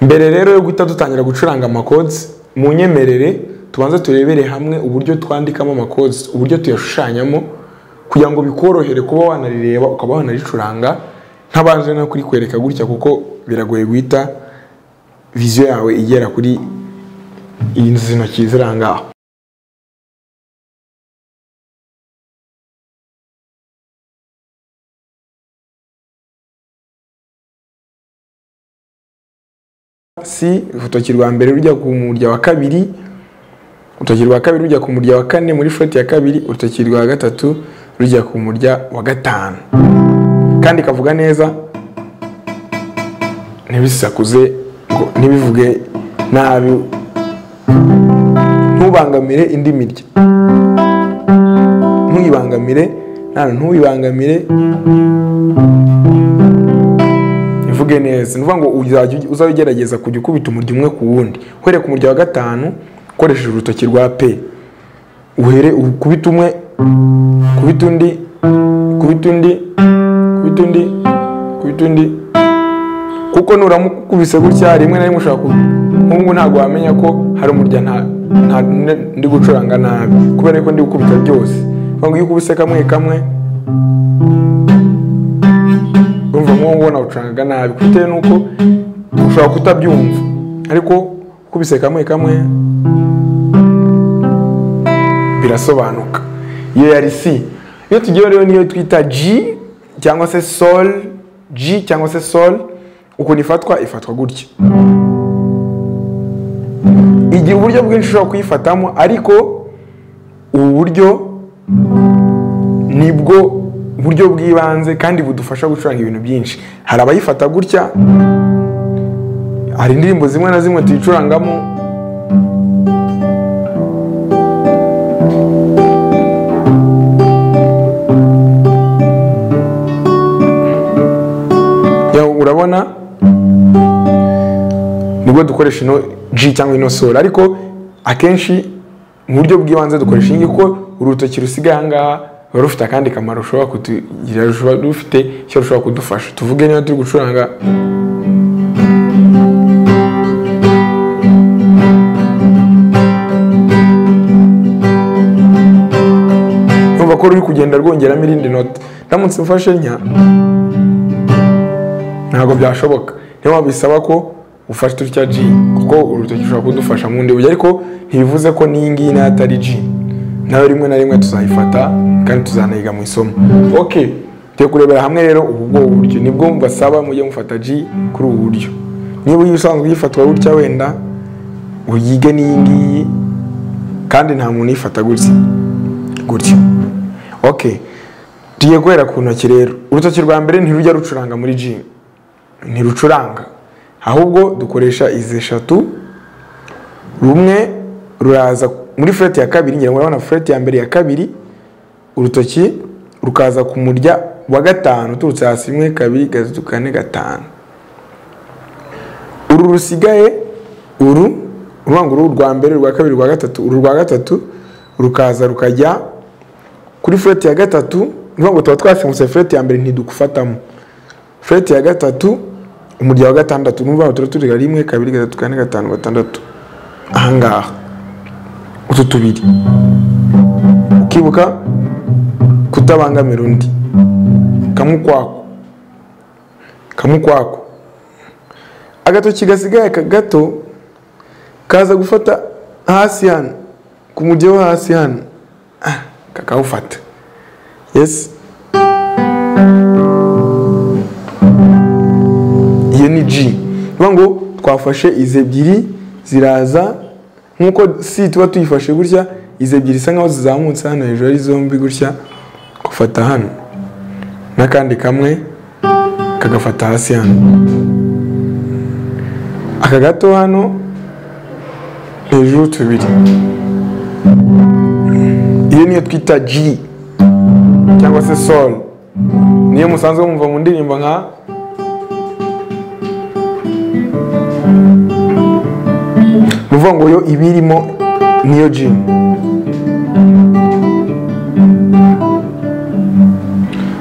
mbere rero yo guhita dutangira gucuranga amakodes mu nyemerere tubanza turebere hamwe uburyo twandikamo amakodes uburyo tuyashushanyamo kugira ngo bikorohere kuba wanarireba ukaba wanaricuranga ntabanje no kurikwereka gutya kuko biragoye guhita viziyo yawe igera kuri izi ntoki ziri aha ngaho si urutoki rwa mbere rujya ku murya wa kabiri urutoki rwa kabiri rujya ku murya wa kane muri foti ya kabiri urutoki rwa gatatu rujya ku murya wa gatanu kandi ikavuga neza ntibisakuze ngo ntibivuge nabi ntubangamire indi mirya ntuyibangamire ntabwo ntuyibangamire ivuge neza ni ukuvuga ngo uzajya ugerageza kujya ukubita umurya umwe ku wundi uhere ku murya wa gatanu ukoresheje urutoki rwa pe uhere ukubita umwe kubita undi kubita undi kubita undi kubita undi kuko nuramukubise gutya rimwe na rimwe ushobora nk'ubu ntabwo wamenya ko hari umurya ndi gucuranga nabi kubera ko ndi gukubita byose ngo iyo ukubise kamwe kamwe urumva nk'uwo ngubwo nawucuranga nabi bitewe n'uko ushobora kutabyumva ariko ukubise kamwe kamwe birasobanuka iyo yari si iyo tugiye rero niyo twita G cyangwa se sol G cyangwa se sol ukuntu ifatwa ifatwa gutya igira uburyo bwinshi ushobora kuyifatamo ariko ubu buryo nibwo buryo bw'ibanze kandi budufasha gucuranga ibintu byinshi hari abayifata gutya hari indirimbo zimwe na zimwe tuyicurangamo urabona nibwo dukoresha ino G cyangwa ino sora ariko akenshi mu buryo bw'ibanze dukoresha iyi kuko urutoki rusigaye aha ngaha ruba rufite akandi kamaro rushobora kutugira rushobora rufite icyo rushobora kudufasha tuvuge niba turi gucuranga numva ko ruri kugenda rwongeramo irindi nota ndamutse mfashe nka ntabwo byashoboka niyo mpamvu bisaba ko ufashe turya G kuko urutoki rushobora kudufasha mu bundi buryo ariko ntibivuze ko n'iyi ngiyi nayo atari G nawe rimwe na rimwe tuzayifata kandi tuzanayiga mu isomo ok tujye kurebera hamwe rero ubu bwo buryo nibwo mbasaba mujye mufata G kuri ubu buryo niba uyu usanzwe uyifatwa gutya wenda uyige n'iyi ngiyi kandi nta muntu uyifata gutya gutya ok tugiye guhera ku ntoki rero urutoki rwa mbere ntirujya rucuranga muri G ntirucuranga ahubwo dukoresha izi eshatu rumwe ruraza muri fureti ya kabiri ngira ngo urabona fureti ya mbere ya kabiri urutoki rukaza ku murya wa gatanu uturutse hasi rimwe kabiri gatatu kane gatanu uru rusigaye uru uruvuga ngo uru rwa mbere rwa kabiri rwa gatatu uru rwa gatatu rukaza rukajya kuri fureti ya gatatu uruvuga ngo tuba twasimbutse fureti ya mbere ntidugufatamo fureti ya gatatu umurya wa gatandatu n'uvuga ngo tuba turiga rimwe kabiri gatatu kane gatanu gatandatu ahangaha utu tubiri ukibuka kutabangamira undi kamwe ukwako kamwe ukwako agatoki gasigaye gato kaza gufata hasi hano ku mujyi wo hasi hano kakawufata yesi iyo ni G bivuga ngo twafashe izi ebyiri ziraza nkuko si tuba tuyifashe gutya izi ebyiri isa nkaho zizamutse hano hejuru ari zombi gutya gufata hano n'akandi kamwe kagafata hasi hano aka gato hano hejuru tubiri iyo niyo twita G cyangwa se sol niyo musanzwe mwumva mu ndirimbo nka nuvuga ngo yo iba irimo niyo G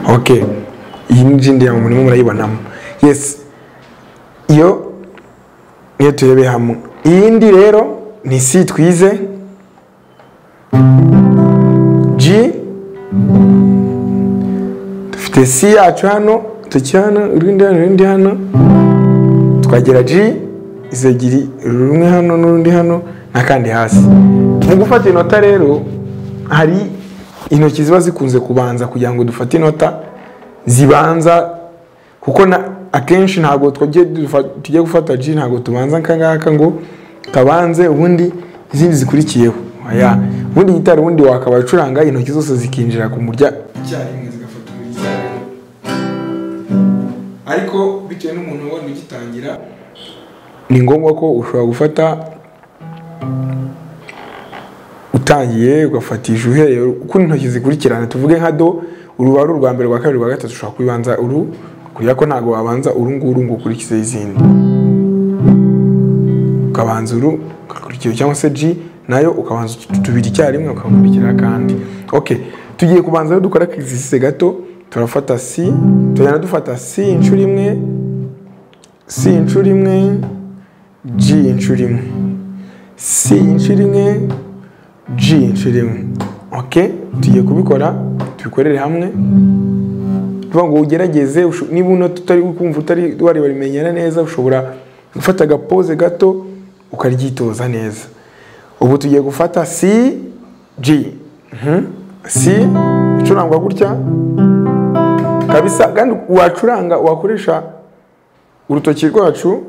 ok iyi ni G ndiyamwe murimo murayibonamo yes iyo iyo turebe hamwe iyindi rero ni si twize g dufite si yacu hano tuki hano urundi hano urundi hano twagera g izo ebyiri rumwe hano n'urundi hano n'akandi hasi mu gufata inota rero hari intoki ziba zikunze kubanza kugira ngo dufate inota zibanza kuko na akenshi ntabwo tujye dufa- tujya gufata G ntabwo tubanza nkangaka ngo kabanze ubundi izindi zikurikiyeho aya ubundi gitari ubundi wakaba ucuranga intoki zose zikinjira ku murya icyarimwe zigafata umurya ariko bitewe n'umuntu wenda ugitangira ni ngombwa ko ushobora gufata utangiye ugafatisha uhereye uko intoki zikurikirana tuvuge nka do uru ari urwa mbere rwa kabiri rwa gatatu ushobora kubibanza uru kubera ko ntabwo wabanza uru nguru ngo ukurikize izindi ukabanza uru ugakurikiza cyangwa se g nayo ukabanza utu- tubiri icyarimwe ukakurikira akandi ok tugiye kubanza rero dukora akexercise gato turafata si tugenda dufata si inshuro imwe si inshuro imwe g inshuro imwe si inshuro imwe G inshuro imwe ok tugiye kubikora tubikorere hamwe tuvuga ngo ugerageze usho- niba unota utari kumva utari wareba rimenyera neza ushobora gufata agapoze gato ukaryitoza neza ubu tugiye gufata C G Mhm. C icurangwa gutya kabisa kandi wacuranga wakoresha urutoki rwacu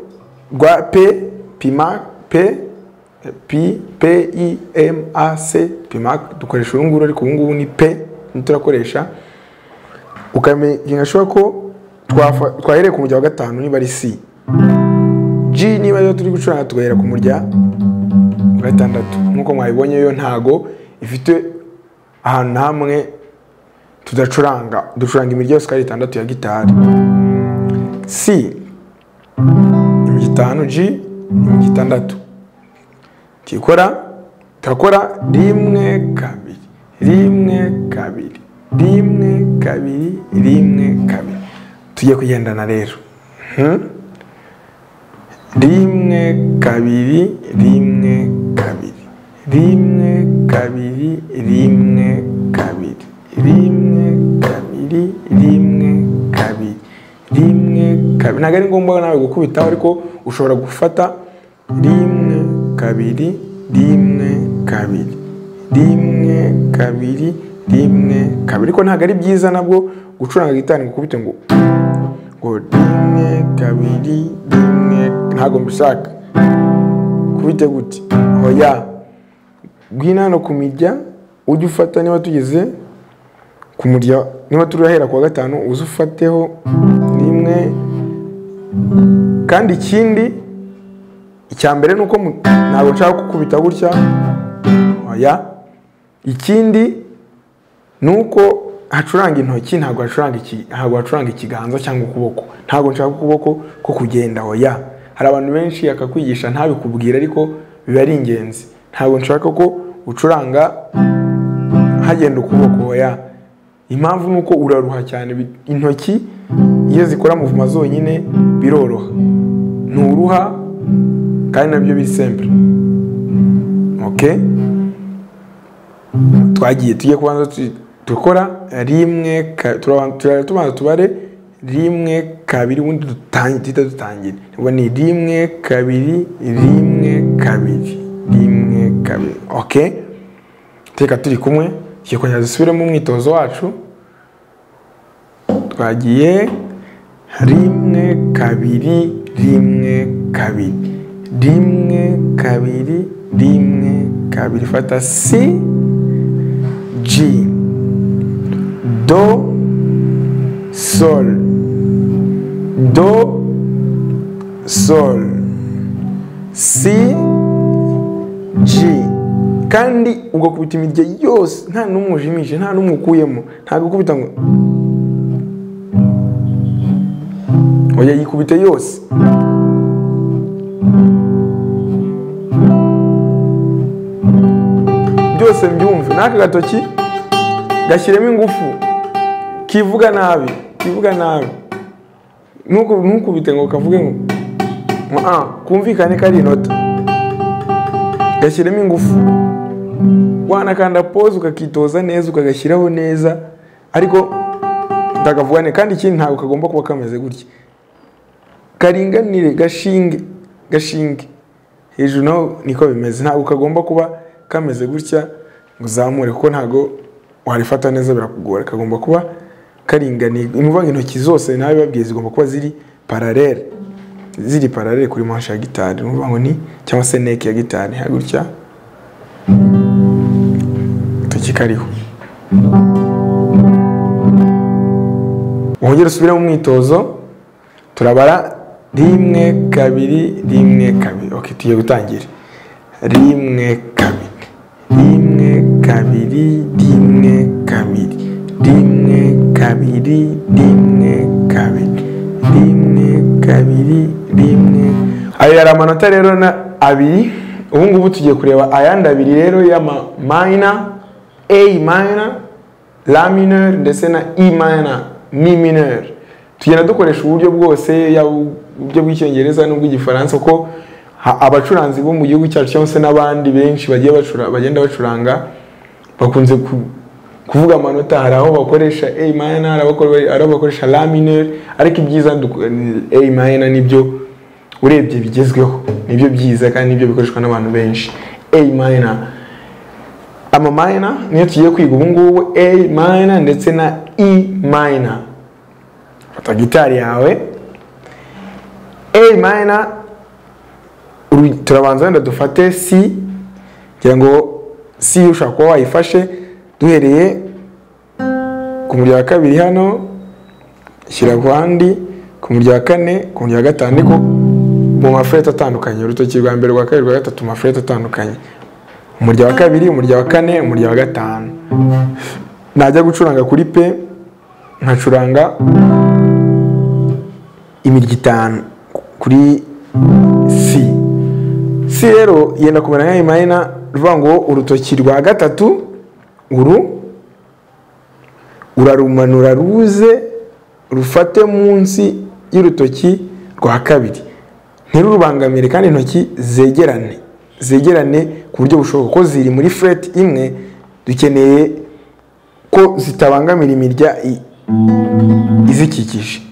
rwa P pima P P P I M A C PIMAC dukoresha uru nguru ariko ubu ngubu ni P ni turakoresha ukamenya ashobora ko twafa- twahereye ku murya wa gatanu niba ari C G niba yo turi gucuranga tugahera ku murya wa gatandatu nk'uko mwabibonye yo ntago ifite ahantu na hamwe tudacuranga ducuranga imirya yose uko ari itandatu ya gitari C imirya itanu G imirya itandatu tikora turakora rimwe kabiri rimwe kabiri rimwe kabiri rimwe kabiri tujye kugendana rero Mhm. rimwe kabiri rimwe kabiri rimwe kabiri rimwe kabiri rimwe kabiri rimwe kabiri rimwe kabiri ntabwo ari ngombwa nawe gukubitaho ariko ushobora gufata rimwe kabiri rimwe kabiri rimwe kabiri rimwe kabiri ariko ntabwo ari byiza nabwo gucuranga gitari ngo ukubite ngo ngo rimwe kabiri rimwe ntabwo mbishaka kubite gute oya gwina hano ku mirya ujye ufata niba tugeze ku murya niba turahera ku wa gatanu uze ufateho rimwe kandi ikindi icya mbere ni uko mu- ntabwo nshaka gukubita gutya oya ikindi nuko hacuranga intoki ntabwo hacuranga iki ntabwo hacuranga ikiganza cyangwa ukuboko ntabwo nshaka ukuboko ko kugenda oya hari abantu benshi akakwigisha ntabikubwira ariko biba ari ingenzi ntabwo nshaka ko ucuranga hagenda ukuboko oya impamvu ni uko uraruha cyane bi- intoki iyo zikora muvuma zonyine biroroha nturuha kandi nabyo biri simple okay twagiye tujye kubanza tu- dukora rimwe ka- turabanza- turabanza tubanza tubare rimwe kabiri ubundi dutangi- duhita dutangire ubwo ni rimwe kabiri rimwe kabiri rimwe kabiri ok teka turi kumwe tugiye kongera dusubiremo umwitozo wacu twagiye rimwe kabiri rimwe kabiri rimwe kabiri rimwe kabiri fata si G Do Sol Do Sol Si G kandi ugakubita imirya yose nta n'umwe ujimije nta n'umwe ukuyemo ntabwo ukubita ngo oya yikubite yose byose mbyumve n'aka gatoki gashyiremo ingufu kivuga nabi kivuga nabi ntukubite ngo kavuge ngo maa kumvikane ko ari inota gashyiremo ingufu wanakanda pose ukakitoza neza ukagashyiraho neza ariko utakavugane kandi ikindi ntabwo kagomba kuba kameze gutya karinganire gashinge gashinge hejuru naho niko bimeze ntabwo kagomba kuba kameze gutya ngo uzamure kuko ntabwo warifata neza birakugora kagomba kuba karinganiye ni ukuvuga ngo intoki zose nawe babwiye zigomba kuba ziri pararere ziri pararere kuri manshi ya gitari ni ukuvuga ngo ni cyangwa se neke ya gitari gutya agatoki kariho wongere usubire mu mwitozo turabara rimwe kabiri rimwe kabiri oke tugiye gutangira rimwe kabiri rimwe kabiri rimwe kabiri rimwe kabiri rimwe kabiri rimwe kabiri rimwe ayo yari amanota rero na abiri ubu ngubu tugiye kureba ayandi abiri rero y'ama mayina A minor, La minor ndetse na E minor, Mi minor. Tugenda dukoresha uburyo bwose yaba uburyo bw'icyongereza n'ubw'igifaransa kuko ha- abacuranzi bo mu gihugu cyacu cyangwa se n'abandi benshi bagiye bacura bagenda bacuranga bakunze ku- kuvuga amanota hari aho bakoresha A minor, hari aho bakore- hari aho bakoresha La minor, ariko ibyiza duko- ni A minor nibyo urebye bigezweho nibyo byiza kandi nibyo bikoreshwa n'abantu benshi A minor ama minor niyo tugiye kwiga ubu ngubu a minor ndetse na e minor fata gitari yawe a minor uru- turabanza wenda dufate c kugira ngo c ushobora kuba wayifashe duhereye ku murya wa kabiri hano shyira ku handi ku murya wa kane ku murya wa gatanu ariko mu mafureti atandukanye urutoki rwa mbere rwa kabiri rwa gatatu mu mafureti atandukanye umurya wa kabiri umurya wa kane umurya wa gatanu najya gucuranga kuri pe nkacuranga imirya itanu kuri si si rero yenda kumera nka imayina ruvuga ngo urutoki rwa gatatu uru urarumanura ruze rufate munsi y'urutoki rwa kabiri ntirurubangamire kandi intoki zegerane zegerane ku buryo bushoboka ko ziri muri fureti imwe dukeneye ko zitabangamira imirya i- izikikije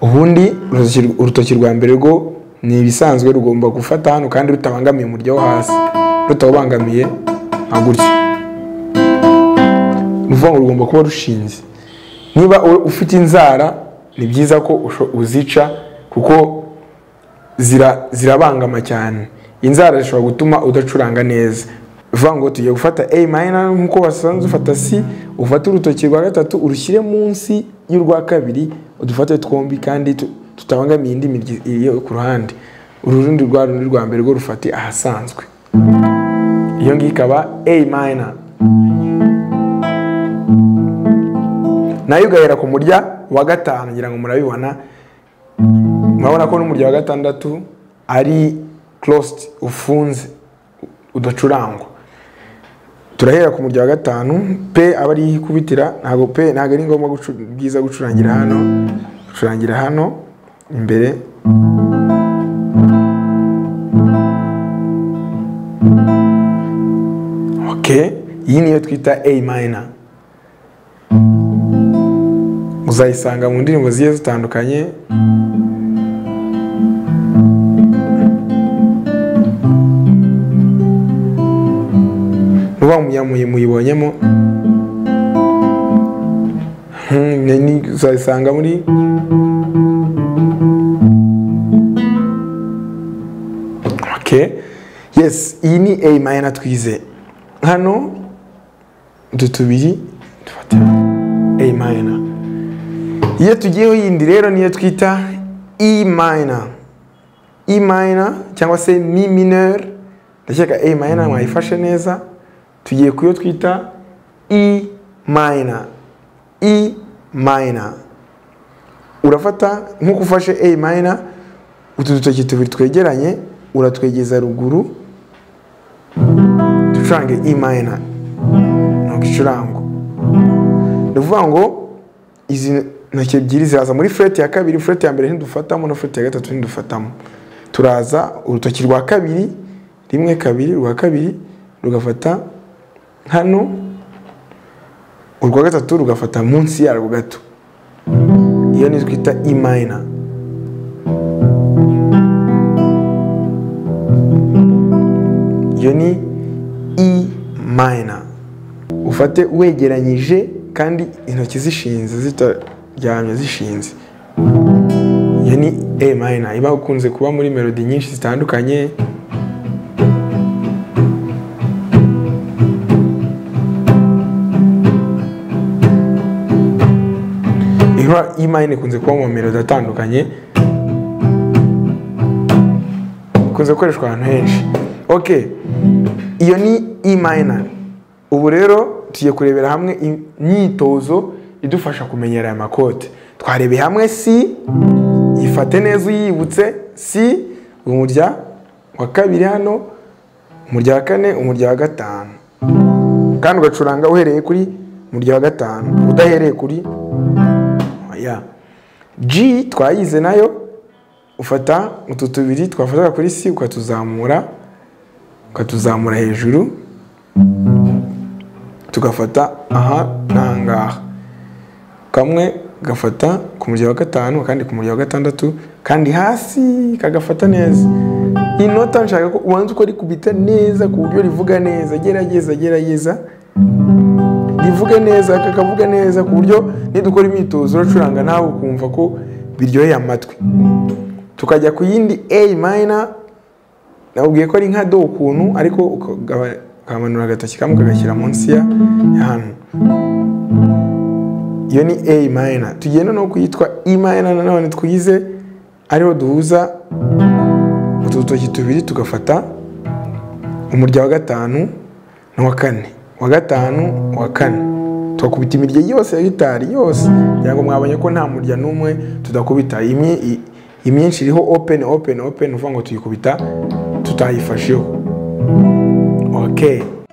ubundi urutoki- urutoki rwa mbere rwo ni ibisanzwe rugomba gufata hano kandi rutabangamiye umurya wo hasi rutawubangamiye nka gutya ni ukuvuga ngo rugomba kuba rushinze niba u- ufite inzara ni byiza ko usho- uzica kuko zira- zirabangama cyane inzara zishobora gutuma udacuranga neza bivuga ngo tugiye gufata a minor nk'uko wasanzwe ufata c ufate urutoki rwa gatatu urushyire munsi y'urwa kabiri udufate twombi kandi tu- tutabangamiye indi miryi iyo ku ruhande uru rundi rwa rundi rwa mbere rwo rufate ahasanzwe iyo ngiyo ikaba a minor nayo ugahera ku murya wa gatanu ngira ngo murabibona murabona ko n'umurya wa gatandatu ari closed ufunze udacurangwa turahera ku murya wa gatanu pe aba ari ikubitira ntabwo pe ntabwo ari ngombwa gucu- byiza gucurangira hano gucurangira hano imbere ok iyi niyo twita a minor uzayisanga mu ndirimbo zigiye zitandukanye muba muyamuye muyibonyemo Hmm, ni- ni- uzayisanga muri ok yes iyi ni a minor twize hano utu tubiri dufate a minor iyo tugiyeho yindi rero niyo twita e minor e minor cyangwa se mi minor ndakeka a minor mwayifashe neza tugiye ku yo twita e minor e minor urafata nk'uko ufashe a minor utu dutoki tubiri twegeranye uratwegeza ruguru ducurange e minor ni ugicurango ni ukuvuga ngo izi ntoki ebyiri ziraza muri fureti ya kabiri fureti ya mbere ntidufatamo na fureti ya gatatu ntidufatamo turaza urutoki rwa kabiri rimwe kabiri rwa kabiri rugafata hano urwa gatatu rugafata munsi yarwo gato iyo ni twita imayina iyo ni i mayina ufate wegeranyije kandi intoki zishinze zitaryamye zishinze iyo ni e mayina iba ukunze kuba muri melodi nyinshi zitandukanye iba e mayina ikunze kuba mu melodi atandukanye ikunze gukoreshwa ahantu henshi ok iyo ni e mayina ubu rero tugiye kurebera hamwe imyitozo idufasha kumenyera aya makote twarebeye hamwe si yifate neza uyibutse si umurya wa kabiri hano umurya wa kane umurya wa gatanu kandi ugacuranga uhereye kuri umurya wa gatanu udahereye kuri ya G twayize nayo ufata utu tubiri twafataga kuri si ukatuzamura ukatuzamura hejuru tugafata aha n'ahangaha kamwe gafata ku murya wa gatanu akandi ku murya wa gatandatu kandi hasi kagafata neza iyi nota nshaka ko ubanza uko rikubita neza ku buryo rivuga neza gerageza gerageza rivuga neza kakavuga neza ku buryo nidukora imyitozo uracuranga nawe ukumva ko biryoheye amatwi tukajya ku yindi a minor nabwiye ko ari nka do ukuntu ariko ukamanura agatoki kamwe kagashyira munsi ya hano iyo ni a minor tugiye noneho kuyitwa e minor nanone twize ariho duhuza utu dutoki tubiri tugafata umurya wa gatanu n'uwa kane wa gatanu uwa kane tugakubita imirya yose ya gitari yose kugira ngo mwabonye ko nta murya n'umwe tudakubita imyinshi iriho open open open uvuga ngo tuyikubita tutayifasheho okay